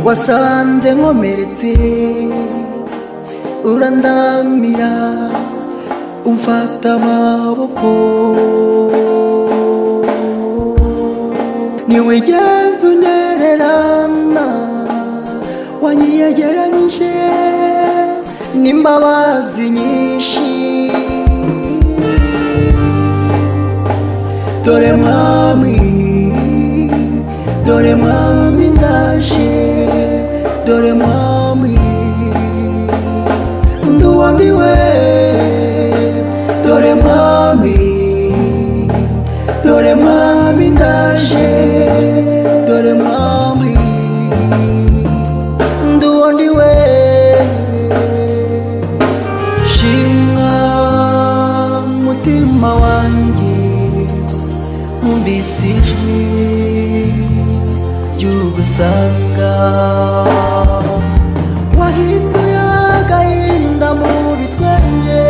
wasanze nkomeretse urandamira umfata amaboko ntiwigeze untererana wanyiyegeranyije n'imbabazi nyinshi dore mwami dore mwami ndaje dore mwami nduwamiwe dore mwami dore mwami ndaje dore mwami nduwondiwe shimwa mutima wanjye umvise ijwi ry'ugusanga wahinduye agahinda mu bitwenge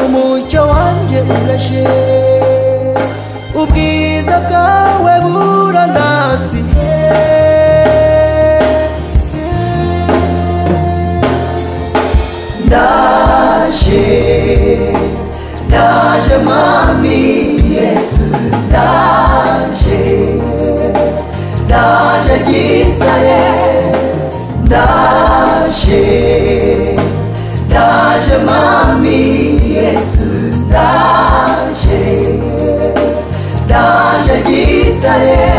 umucyo wanjye urashe ubwiza bwawe burandasiye ndaje ndaje mami yesu ndaje ndaje gitare ndaje ndaje mami yesu ndaje ndaje gitare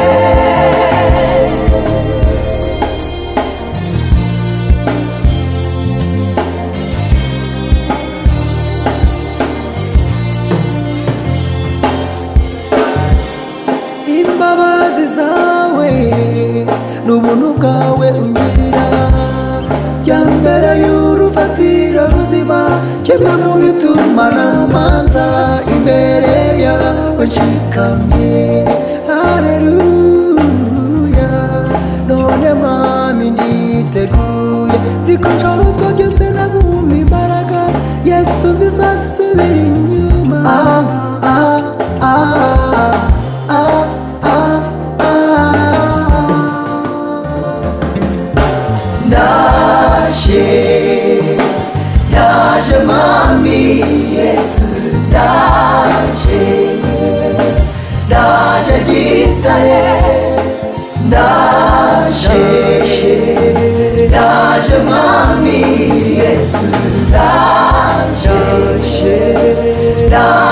imbabazi zawe n'ubuntu bwawe ungirira jya mbere y'urufatiro ruzima kimwe mu bituma namanza imbere yawe nshikamye hareruya none mwami nditeguye nzi ko nshobozwa byose naguma imbaraga yesu nzizasubira inyuma ah, ah, ah, ah, ah, ah. ndaje ndaje mami yesu ndaje ndaje gitare ndaje ndaje mami yesu ndaje ndaje